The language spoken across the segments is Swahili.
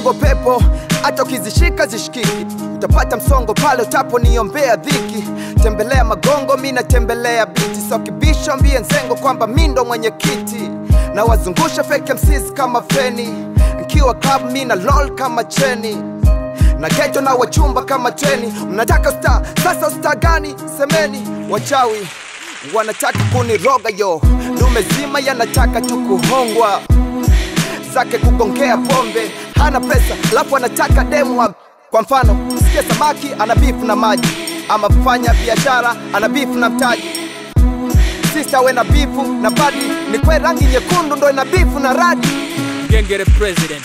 bongo pepo hata ukizishika zishikiki utapata msongo pale utaponiombea dhiki tembelea magongo mi natembelea biti so kibisho mbie nzengo kwamba mi ndo mwenye kiti na wazungusha fake MCs kama feni nkiwa club mi na lol kama cheni na geto na wachumba kama treni mnataka star sasa star gani semeni wachawi wanataka kuniroga yo dume zima yanataka tu kuhongwa zake kugongea pombe hana pesa alafu anataka demu wa- kwa mfano sikia samaki ana bifu na maji ama fanya biashara ana bifu na mtaji sista we na bifu na badi ni kwe rangi nyekundu ndo ina bifu na radi Gengere president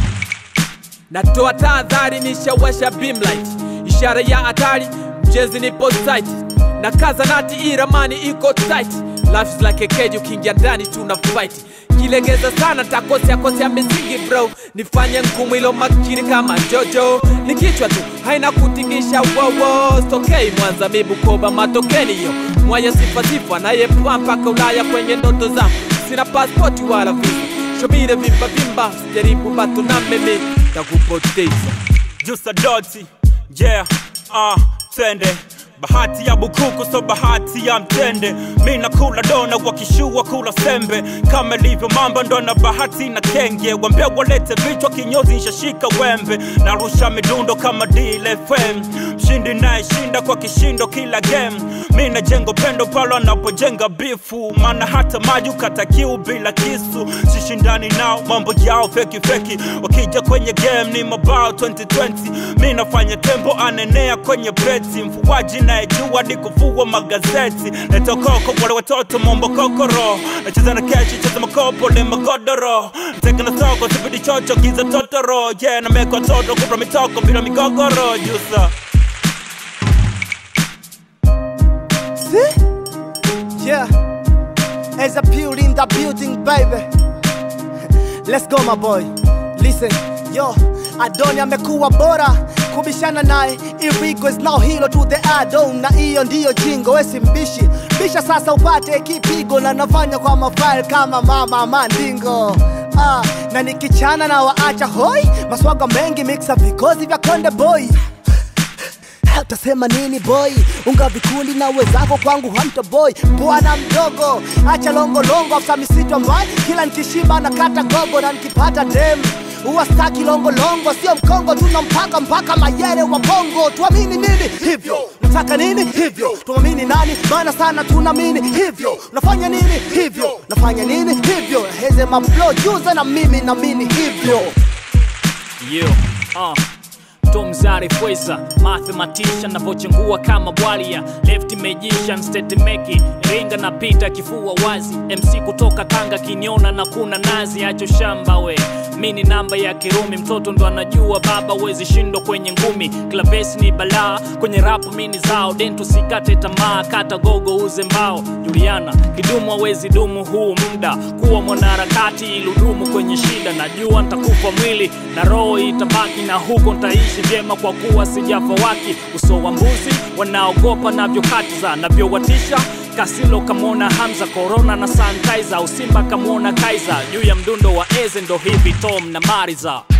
natoa tahadhari nishawasha beamlight ishara ya hatari mjezi nipo site na kaza nati iramani iko tight life is like a cage ukiingia ndani tuna fight kilegeza sana takosea kosea misingi bro nifanye ngumu ilo makini kama jojo ni kichwa tu haina kutingisha wowo stokei mwanza mibukoba matokeni hiyo mwaya sifa sifa nayepua mpaka ulaya kwenye ndoto zangu sina paspoti wala visa shomire vimba vimba sijaribu bato na mimi takupoteza Jusa Doti, yeah, ah, twende bahati ya bukuku so bahati ya mtende mi nakula dona wakishua kula sembe kama ilivyo mambo ndo na bahati na kenge wambea walete vichwa kinyozi nshashika wembe narusha midundo kama DLFM mshindi nayeshinda kwa kishindo kila game mi najenga pendo palo anapojenga bifu maana hata maji ukata kiu bila kisu sishindani nao mambo yao feki feki wakija kwenye game ni mabao 2020 mi nafanya tembo anenea kwenye beti mfuaji nayejua ni kufua magazeti netokoko wale watoto mombo kokoro nacheza na keshi cheza makopo ni magodoro teka na soko sipidi chocho giza totoro yeah na meko toto kupra mitoko bila migogoro jusa See? Yeah. As a pure in the building, baby. Let's go, my boy. Listen, yo, Adoni amekuwa bora kubishana naye Irigo is now hero to the adon na hiyo ndiyo jingo wesi mbishi bisha sasa upate kipigo na nafanya kwa mafile kama mama mandingo ah, na nikichana na waacha hoi maswaga mengi mixa vikozi vya konde boy utasema nini boy unga vikundi na wezako kwangu hamta boy bwana mdogo acha longolongo afsa misitu ambaye kila nikishiba na kata gogo na nikipata dem huwa staki longolongo sio mkongo tuna mpaka mpaka mayere wa bongo tuamini nini hivyo nataka nini hivyo tuamini nani maana sana tunamini hivyo nafanya nini hivyo nafanya nini hivyo heze mablo juza na mimi namini hivyo Yo, uh. Tom Zari Fweza, mathematician navochengua kama bwalia left magician stetemeki ringa na pita kifua wazi MC kutoka Tanga kiniona na kuna nazi acho shamba we mini namba ya Kirumi mtoto ndo anajua baba wezi shindo kwenye ngumi klavesi ni balaa kwenye rapu mini zao dentu sikate tamaa kata gogo uze mbao Juliana kidumu hawezi dumu huu muda kuwa mwanaharakati iludumu kwenye shida najua ntakufa mwili na roho itabaki na huko ntaishi vyema kwa kuwa sijafa waki uso wa mbuzi wanaogopa navyokatiza navyowatisha kasilo kamwona hamza korona na sanitizer usimba kamwona kaiza juu ya mdundo wa eze ndo hivi tom na mariza